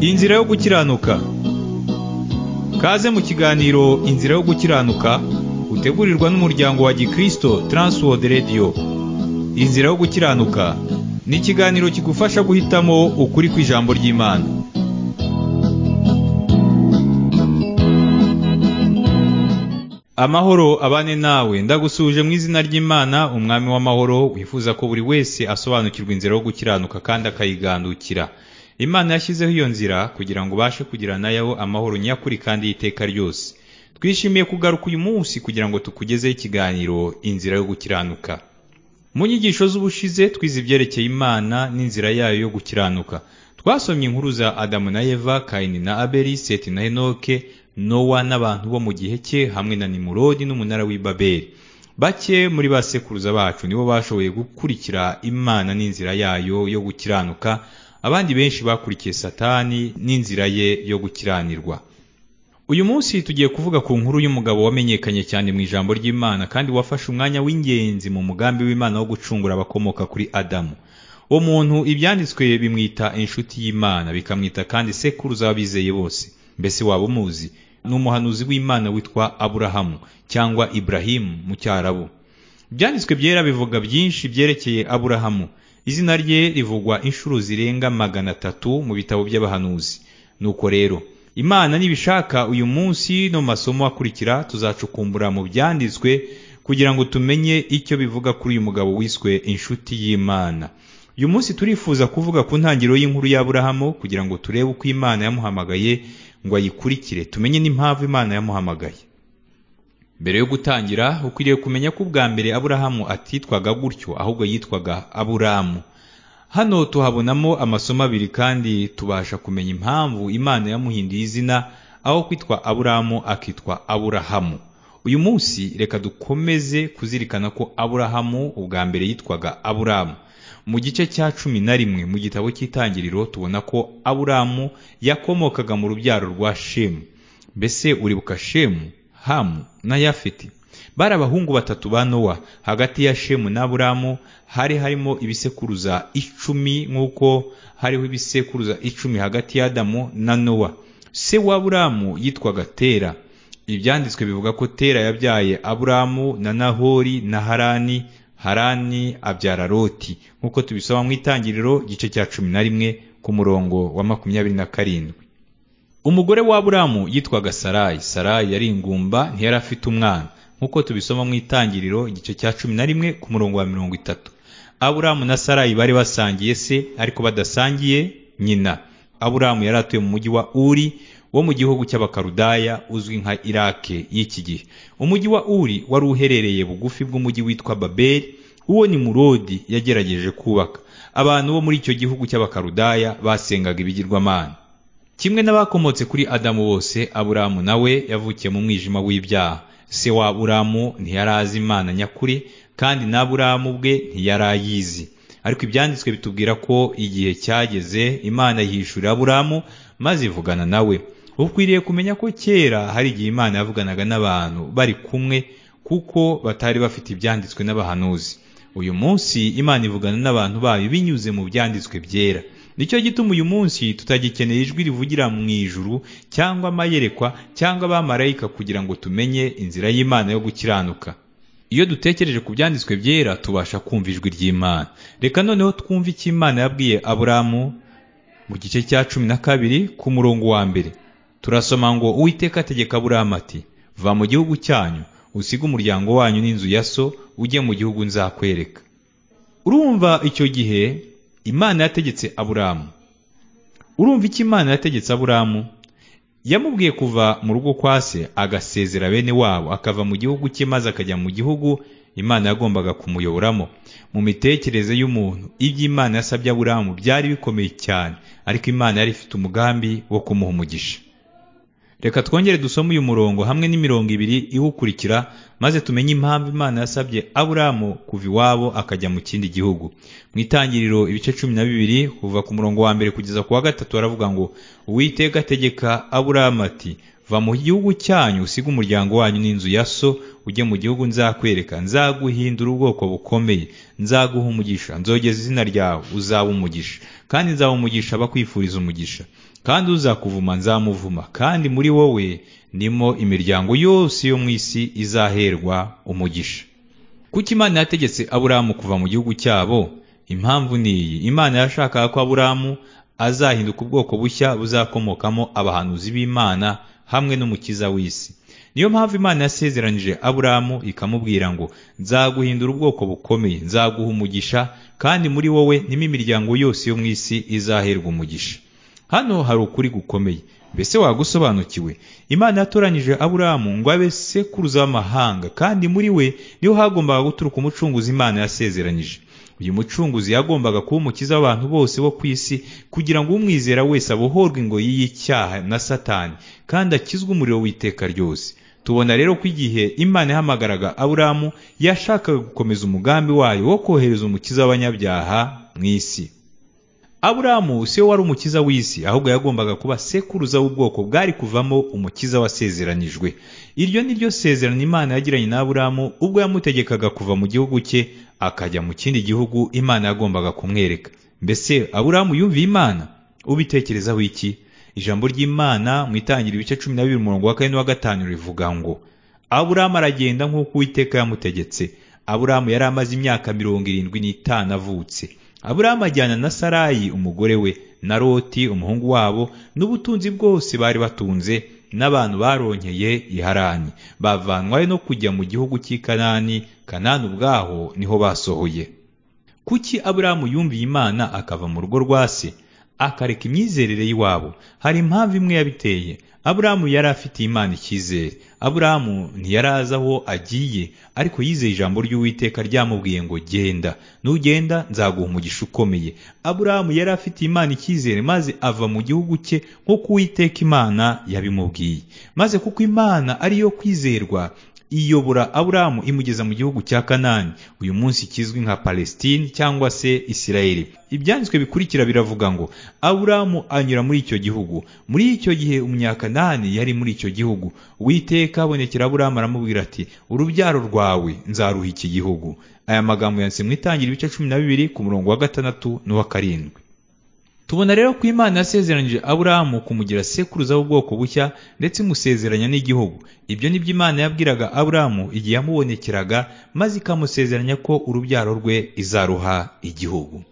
Inzira yo gukiranuka Kaze mu kiganiro Inzira yo gukiranuka utegurirwa n'umuryango wa Gikristo Transworld Radio Inzira yo gukiranuka ni ikiganiro kigufasha guhitamo ukuri kw'ijambo ry'Imana Amahoro abane nawe ndagusuje mu izina ry'Imana umwami w'amahoro wifuza ko buri wese asobanukirwa inzira yo gukiranuka kandi akayigandukira Imana yashyizeho iyo nzira kugira ngo ubashe kugira nayo amahoro nyakuri kandi y'iteka ryose twishimiye kugaruka uyu munsi kugira ngo tukugezeho ikiganiro inzira yo gukiranuka mu nyigisho z'ubushize twize ibyerekeye imana n'inzira yayo yo gukiranuka twasomye inkuru za adamu na eva kayini na abeli seti na henoke nowa n'abantu bo mu gihe cye hamwe na nimurodi n'umunara w'i babeli bake muri ba sekuruza bacu nibo bashoboye gukurikira imana n'inzira yayo yo gukiranuka abandi benshi bakurikiye satani n'inzira ye yo gukiranirwa uyu munsi tugiye kuvuga ku nkuru y'umugabo wamenyekanye cyane mu ijambo ry'imana kandi wafashe umwanya w'ingenzi mu mugambi w'imana wo gucungura abakomoka kuri adamu uwo muntu ibyanditswe bimwita inshuti y'imana bikamwita kandi sekuruza w'abizeye bose mbese waba umuzi ni umuhanuzi w'imana witwa aburahamu cyangwa iburahimu mu cyarabu ibyanditswe byera bivuga byinshi byerekeye aburahamu izina rye rivugwa inshuro zirenga magana atatu mu bitabo by'abahanuzi nuko rero imana nibishaka uyu munsi no mu masomo akurikira tuzacukumbura mu byanditswe kugira ngo tumenye icyo bivuga kuri uyu mugabo wiswe inshuti y'imana uyu munsi turifuza kuvuga ku ntangiriro y'inkuru y'aburahamu kugira ngo turebe uko imana yamuhamagaye ngo ayikurikire tumenye n'impamvu imana yamuhamagaye mbere yo gutangira ukwiriye kumenya ko ubwa mbere aburahamu atitwaga gutyo ahubwo yitwaga aburamu hano tuhabonamo amasomo abiri kandi tubasha kumenya impamvu imana yamuhinduye izina aho kwitwa aburamu akitwa aburahamu uyu munsi reka dukomeze kuzirikana ko aburahamu ubwa mbere yitwaga aburamu mu gice cya cumi na rimwe mu gitabo cy'itangiriro tubona ko aburamu yakomokaga mu rubyaro rwa shemu mbese uribuka shemu hamu na yafeti bari abahungu batatu ba nowa hagati ya shemu n'aburamu hari harimo ibisekuruza icumi nk'uko hariho ibisekuruza icumi hagati ya adamu na nowa se w'aburamu yitwaga tera ibyanditswe bivuga ko tera yabyaye aburamu na nahori na harani harani abyara loti nk'uko tubisoma mu itangiriro igice cya cumi na rimwe ku murongo wa makumyabiri na karindwi umugore wa aburamu yitwaga sarayi sarayi yari ingumba ntiyari afite umwana nk'uko tubisoma mu itangiriro igice cya cumi na rimwe ku murongo wa mirongo itatu aburamu na sarayi bari basangiye se ariko badasangiye nyina aburamu yari atuye mu mujyi wa uri wo mu gihugu cy'abakarudaya uzwi nka irake y'iki gihe umujyi wa uri wari uherereye bugufi bw'umujyi witwa babeli uwo ni murodi yagerageje kubaka abantu bo muri icyo gihugu cy'abakarudaya basengaga ibigirwamana kimwe n'abakomotse kuri adamu bose aburamu nawe yavukiye mu mwijima w'ibyaha se wa aburamu ntiyari azi imana nyakuri kandi n'aburamu bwe ntiyari ayizi ariko ibyanditswe bitubwira ko igihe cyageze imana yishyurira aburamu maze ivugana nawe ukwiriye kumenya ko kera hari igihe imana yavuganaga n'abantu bari kumwe kuko batari bafite ibyanditswe n'abahanuzi uyu munsi imana ivugana n'abantu bayo binyuze mu byanditswe byera nicyo gituma uyu munsi tutagikeneye ijwi rivugira mu ijuru cyangwa amayerekwa cyangwa abamarayika kugira ngo tumenye inzira y'imana yo gukiranuka iyo dutekereje ku byanditswe byera tubasha kumva ijwi ry'imana reka noneho twumve icyo imana yabwiye aburamu mu gice cya cumi na kabiri ku murongo wa mbere turasoma ngo uwiteka ategeka aburamu ati va mu gihugu cyanyu usige umuryango wanyu n'inzu ya so ujye mu gihugu nzakwereka urumva icyo gihe imana yategetse aburamu urumva icyo imana yategetse aburamu yamubwiye kuva mu rugo kwa se agasezera bene wabo akava mu gihugu cye maze akajya mu gihugu imana yagombaga kumuyoboramo mu mitekerereze y'umuntu ibyo imana yasabye aburamu byari bikomeye cyane ariko imana yari ifite umugambi wo kumuha umugisha reka twongere dusome uyu murongo hamwe n'imirongo ibiri iwukurikira maze tumenye impamvu imana yasabye aburamu kuva iwabo akajya mu kindi gihugu mu itangiriro ibice cumi na bibiri kuva ku murongo wa mbere kugeza ku wa gatatu baravuga ngo uwiteka ategeka aburamu ati va mu gihugu cyanyu usige umuryango wanyu n'inzu ya so ujye mu gihugu nzakwereka nzaguhindura ubwoko bukomeye nzaguha umugisha nzogeza izina ryawe uzaba umugisha kandi nzaba umugisha abakwifuriza umugisha kandi uzakuvuma nzamuvuma kandi muri wowe nimo imiryango yose yo mu isi izaherwa umugisha kuko imana yategetse aburamu kuva mu gihugu cyabo impamvu ni iyi imana yashakaga ko aburamu azahinduka ubwoko bushya buzakomokamo abahanuzi b'imana hamwe n'umukiza w'isi niyo mpamvu imana yasezeranije aburamu ikamubwira ngo nzaguhindura ubwoko bukomeye nzaguha umugisha kandi muri wowe nimo imiryango yose yo mu isi izaherwa umugisha hano hari ukuri gukomeye mbese wagusobanukiwe imana yatoranyije aburamu ngo abe sekuruza w'amahanga kandi muri we niho hagombaga guturuka umucunguzi imana yasezeranyije uyu mucunguzi yagombaga kuba umukiza w'abantu bose bo ku isi kugira ngo umwizera wese abohorwe ingoyi y'icyaha na satani kandi akizwe umuriro w'iteka ryose tubona rero ko igihe imana yahamagaraga aburamu yashakaga gukomeza umugambi wayo wo kohereza umukiza w'abanyabyaha mu isi aburamu si we wari umukiza w'isi ahubwo yagombaga kuba sekuruza w'ubwoko bwari kuvamo umukiza wasezeranijwe iryo ni ryo sezerano imana yagiranye na aburamu ubwo yamutegekaga kuva mu gihugu cye akajya mu kindi gihugu imana yagombaga kumwereka mbese aburamu yumviye imana ubitekerezaho iki ijambo ry'imana mu itangira ibice cumi na bibiri umurongo wa kane n'uwa gatanu rivuga ngo aburamu aragenda nk'uko uwiteka yamutegetse aburamu yari amaze imyaka mirongo irindwi n'itanu avutse aburamu ajyana na sarayi umugore we na roti umuhungu wabo n'ubutunzi bwose bari batunze n'abantu baronkeye iharani bavanwayo no kujya mu gihugu cy'i kanani kanani ubwaho niho basohoye kuki aburamu yumviye imana akava mu rugo rwa se akareka imyizerere y'iwabo hari impamvu imwe yabiteye aburamu yari afitiye imana icyizere aburamu ntiyarazi aho agiye ariko yizeye ijambo ry'uwiteka ryamubwiye ngo genda nugenda nzaguha umugisha ukomeye aburamu yari afitiye imana icyizere maze ava mu gihugu cye nk'uko uwiteka imana yabimubwiye maze kuko imana ariyo kwizerwa iyobora aburamu imugeza mu gihugu cya kanani uyu munsi kizwi nka palestine cyangwa se isirayeli ibyanditswe bikurikira biravuga ngo aburamu anyura muri icyo gihugu muri icyo gihe umunyakanani yari muri icyo gihugu witeka abonekera aburamu aramubwira ati urubyaro rwawe nzaruha iki gihugu aya magambo yanditse mu itangira ibice cumi na bibiri ku murongo wa gatandatu n'uwa karindwi tubona rero ko imana yasezeranije aburamu kumugira sekuruza w'ubwoko bushya ndetse imusezeranya n'igihugu ibyo ni byo imana yabwiraga aburamu igihe yamubonekeraga maze ikamusezeranya ko urubyaro rwe izaruha igihugu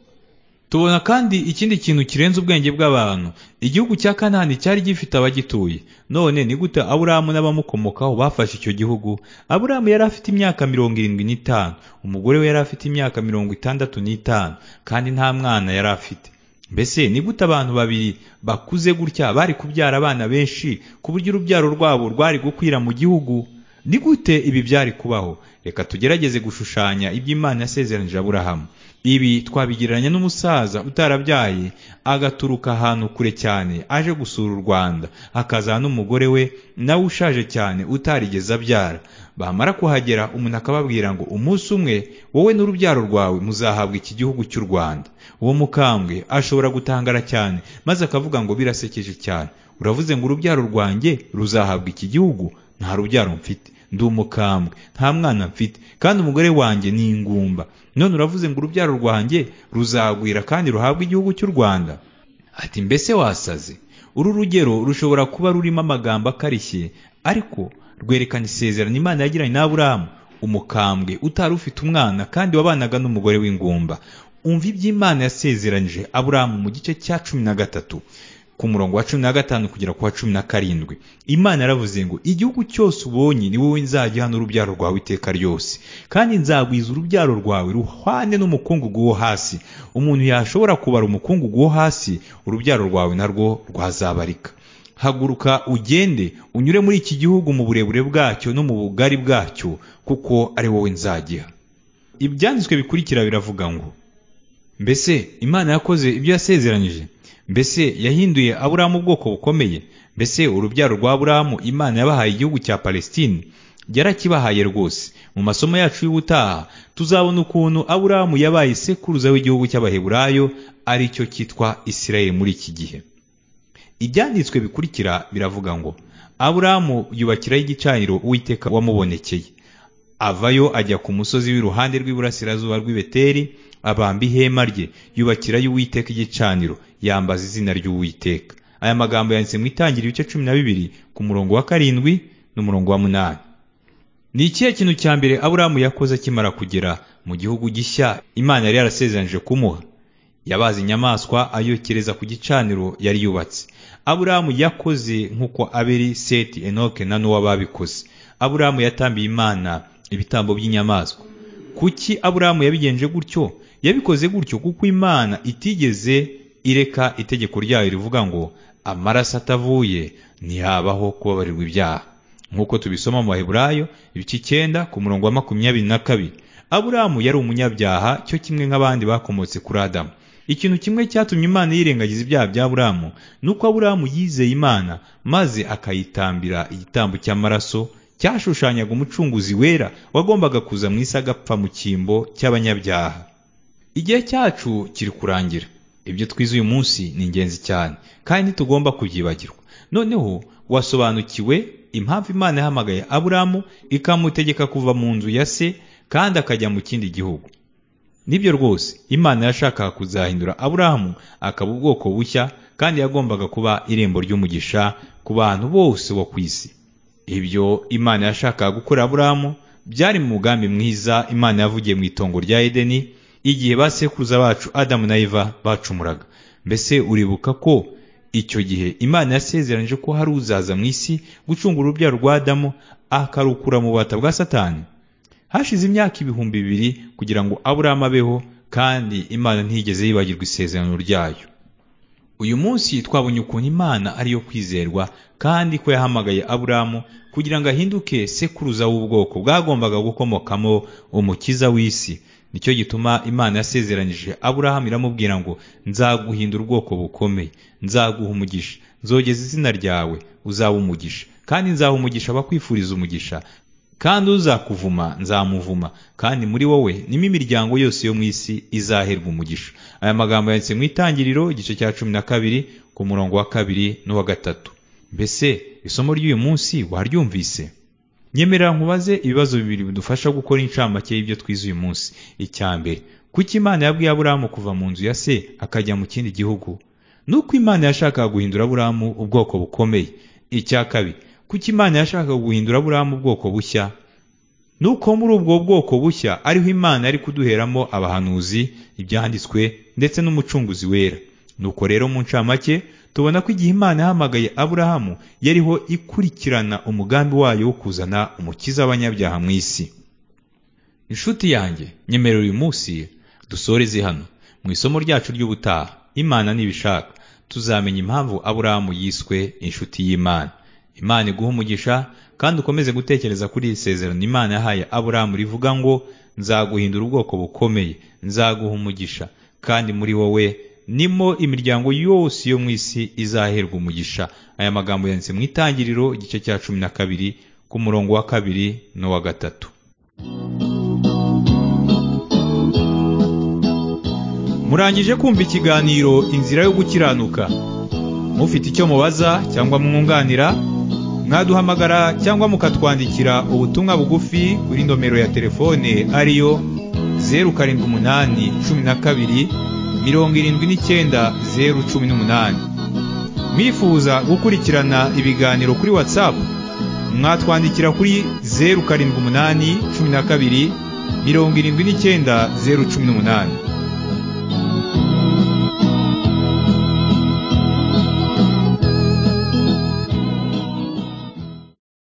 tubona kandi ikindi kintu kirenze ubwenge bw'abantu igihugu cya kanani cyari gifite abagituye none ni gute aburamu n'abamukomokaho bafashe icyo gihugu aburamu yari afite imyaka mirongo irindwi n'itanu umugore we yari afite imyaka mirongo itandatu n'itanu kandi nta mwana yari afite mbese ni gute abantu babiri bakuze gutya bari kubyara abana benshi ku buryo urubyaro rwabo rwari gukwira mu gihugu ni gute ibi byari kubaho reka tugerageze gushushanya iby'imana yasezeranije aburahamu ibi twabigereranya n'umusaza utarabyaye agaturuka ahantu kure cyane aje gusura u rwanda hakazana n'umugore we nawe ushaje cyane utarigeze abyara bamara kuhagera umuntu akababwira ngo umunsi umwe wowe n'urubyaro rwawe muzahabwa iki gihugu cy'u rwanda uwo mukambwe ashobora gutangara cyane maze akavuga ngo birasekeje cyane uravuze ngo urubyaro rwanjye ruzahabwa iki gihugu nta rubyaro mfite ndi umukambwe nta mwana mfite kandi umugore wanjye ni ingumba none uravuze ngo urubyaro rwanjye ruzagwira kandi ruhabwe igihugu cy'u rwanda ati mbese wasaze uru rugero rushobora kuba rurimo amagambo akarishye ariko rwerekana isezerano imana yagiranye na aburamu umukambwe utari ufite umwana kandi wabanaga n'umugore w'ingumba umva iby'imana yasezeranyije aburamu mu gice cya cumi na gatatu ku murongo wa cumi na gatanu kugera ku wa cumi na karindwi imana yaravuze ngo igihugu cyose ubonye ni wowe nzajya hano urubyaro rwawe iteka ryose kandi nzagwiza urubyaro rwawe ruhwane n'umukungugu wo hasi umuntu yashobora kubara umukungugu wo hasi urubyaro rwawe narwo rwazabarika haguruka ugende unyure muri iki gihugu mu burebure bwacyo no mu bugari bwacyo kuko ari wowe nzagiha ibyanditswe bikurikira biravuga ngo mbese imana yakoze ibyo yasezeranyije mbese yahinduye aburamu ubwoko bukomeye mbese urubyaro rwa aburamu imana yabahaye igihugu cya palestine yarakibahaye rwose mu masomo yacu y'ubutaha tuzabona ukuntu aburamu yabaye sekuruza w'igihugu cy'abaheburayo ari cyo cyitwa isirayeli muri iki gihe ibyanditswe bikurikira biravuga ngo aburamu yubakiraho igicaniro uwiteka wamubonekeye avayo ajya ku musozi w'iruhande rw'iburasirazuba rw'i Beteli abamba ihema rye yubakirayo uwiteka igicaniro yambaza izina ry'uwiteka aya magambo yanditse mu itangira ibice cumi na bibiri ku murongo wa karindwi n'umurongo wa munani ni ikihe kintu cya mbere aburamu yakoze akimara kugera mu gihugu gishya imana yari yarasezeranyije kumuha yabaze inyamaswa ayokereza ku gicaniro yari yubatse aburamu yakoze nk'uko aberi seti enoke na n'uwo babikoze aburamu yatambiye imana ibitambo by'inyamaswa kuki aburamu yabigenje gutyo yabikoze gutyo kuko imana itigeze ireka itegeko ryayo rivuga ngo amaraso atavuye ntihabaho kubabarirwa ibyaha nk'uko tubisoma mu baheburayo ibice icyenda ku murongo wa makumyabiri na kabiri aburamu yari umunyabyaha cyo kimwe nk'abandi bakomotse kuri adamu ikintu kimwe cyatumye imana yirengagiza ibyaha bya aburamu ni uko aburamu yizeye imana maze akayitambira igitambo cy'amaraso cyashushanyaga umucunguzi wera wagombaga kuza mu isi agapfa mu cyimbo cy'abanyabyaha igihe cyacu kiri kurangira ibyo twize uyu munsi ni ingenzi cyane kandi ntitugomba kubyibagirwa noneho wasobanukiwe impamvu imana yahamagaye aburamu ikamutegeka kuva mu nzu ya se kandi akajya mu kindi gihugu nibyo rwose imana yashakaga kuzahindura aburamu akaba ubwoko bushya kandi yagombaga kuba irembo ry'umugisha ku bantu bose bo ku isi ibyo imana yashakaga gukora aburamu byari mu mugambi mwiza imana yavugiye mu itongo rya edeni igihe ba sekuruza bacu adamu na eva bacumuraga mbese uribuka ko icyo gihe imana yasezeranyije ko hari uzaza mu isi gucungura urubyaro rwa adamu akarukura mu bubata bwa satani hashize imyaka ibihumbi bibiri kugira ngo aburamu abeho kandi imana ntiyigeze yibagirwa isezerano ryayo uyu munsi twabonye ukuntu imana ariyo kwizerwa kandi ko yahamagaye aburamu kugira ngo ahinduke sekuruza w'ubwoko bwagombaga gukomokamo umukiza w'isi nicyo gituma imana yasezeranyije aburahamu iramubwira ngo nzaguhindura ubwoko bukomeye nzaguha umugisha nzogeza izina ryawe uzaba umugisha kandi nzaha umugisha abakwifuriza umugisha kandi uzakuvuma nzamuvuma kandi muri wowe nimo imiryango yose yo mu isi izaherwa umugisha aya magambo yanditse mu itangiriro igice cya cumi na kabiri ku murongo wa kabiri n'uwa gatatu mbese isomo ry'uyu munsi waryumvise nyemerera nkubaze ibibazo bibiri bidufasha gukora incamake y'ibyo twize uyu munsi icya mbere kuki imana yabwiye aburamu kuva mu nzu ya se akajya mu kindi gihugu nuko imana yashakaga guhindura aburamu ubwoko bukomeye icya kabiri kuki imana yashakaga guhindura aburamu ubwoko bushya nuko muri ubwo bwoko bushya ariho imana yari kuduheramo abahanuzi ibyanditswe ndetse n'umucunguzi wera nuko rero mu ncamake tubona ko igihe imana yahamagaye aburahamu yariho ikurikirana umugambi wayo wo kuzana umukiza w'abanyabyaha mu isi inshuti yanjye nyemerera uyu munsi dusoreze hano mu isomo ryacu ry'ubutaha imana nibishaka tuzamenya impamvu aburahamu yiswe inshuti y'imana imana iguha umugisha kandi ukomeze gutekereza kuri iri sezerano imana yahaye aburahamu rivuga ngo nzaguhindura ubwoko bukomeye nzaguha umugisha kandi muri wowe nimo imiryango yose yo mu isi izaherwa umugisha aya magambo yanditse mu itangiriro igice cya cumi na kabiri ku murongo wa kabiri n'uwa gatatu murangije kumva ikiganiro inzira yo gukiranuka mufite icyo mubaza cyangwa mwunganira mwaduhamagara cyangwa mukatwandikira ubutumwa bugufi kuri nomero ya telefone ariyo zeru karindwi umunani cumi na kabiri mirongo irindwi n'icyenda zeru cumi n'umunani mwifuza gukurikirana ibiganiro kuri watsapu mwatwandikira kuri zeru karindwi umunani cumi na kabiri mirongo irindwi n'icyenda zeru cumi n'umunani